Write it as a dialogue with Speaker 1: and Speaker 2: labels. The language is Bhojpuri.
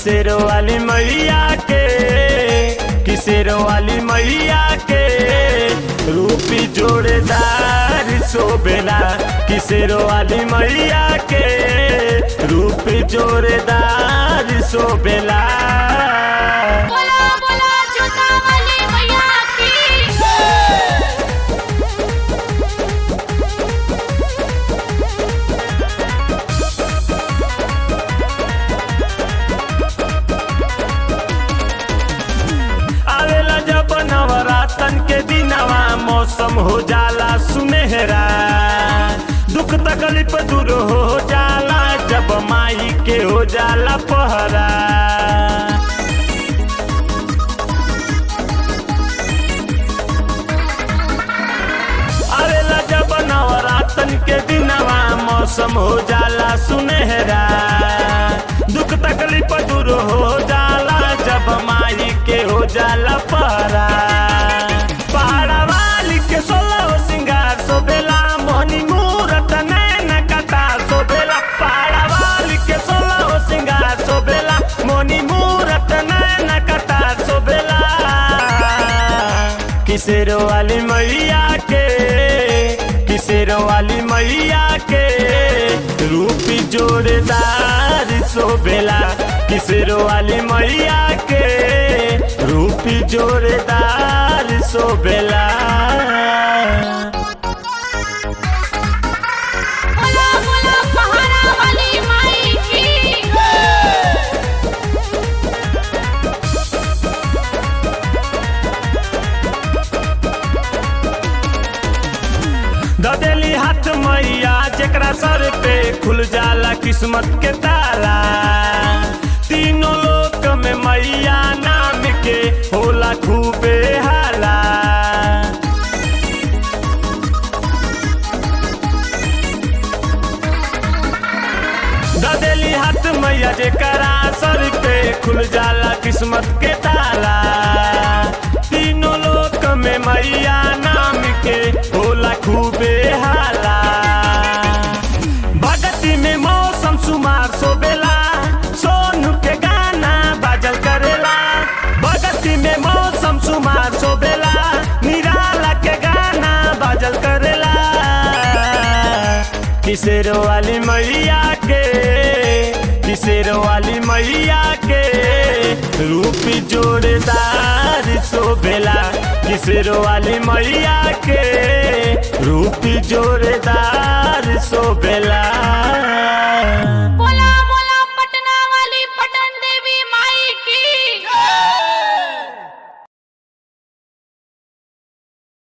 Speaker 1: किसेरो वाली मैया के किसेरो वाली मैया के रूपी जोड़ेदार शोभेला किसेरो वाली मैया के रूपी जोड़ेदार शोभेला
Speaker 2: बोला बोला जोता वाली मैया की
Speaker 1: आवेला जब नवरातन के दिनवा मौसम हो जाला सुनहरा दुख तकलीफ दूर हो जाला जब माई के हो जाला पहरा आवेला जब नवरातन के दिनवा मौसम हो जाला सुनहरा दुख तकलीफ दूर हो जाला जब माई के हो जाला पहरा पहाड़ा वाली के सोलह सिंगार सोबेला मोहनी मूरत नैन कटा सोबेला पहाड़ा वाली के सोलह सिंगार सोबेला मोहनी मूरत नैन कटा सोबेला किसेरो वाली मैया के किसेरो वाली मैया के रूपी जोड़ेदार शोभेला किसेरो वाली मैया के रूपी जोड़ेदार शोभेला
Speaker 2: बोला बोला पहाड़ा वाली माई की
Speaker 1: ददेली हाथ मैया जेकरा सर पे खुल जाला किस्मत के ताला तीनों लोक में मैया नाम के होला खूबे हाला ददेली हाथ मैया जेकरा सर पे खुल जाला किस्मत के ताला तीनों लोक में मैया नाम के होला खूबे हाला भगती में मौसम सुमार सोबेला सोनू के गाना बाजल करेला भगती में मौसम सुमार सोबेला निराला के गाना बाजल करेला किसेरो वाली मैया के किसेरो वाली मैया के रूपी जोड़ेदार शोभेला किसेरो वाली मैया के रूपी जोड़ेदार शोभेला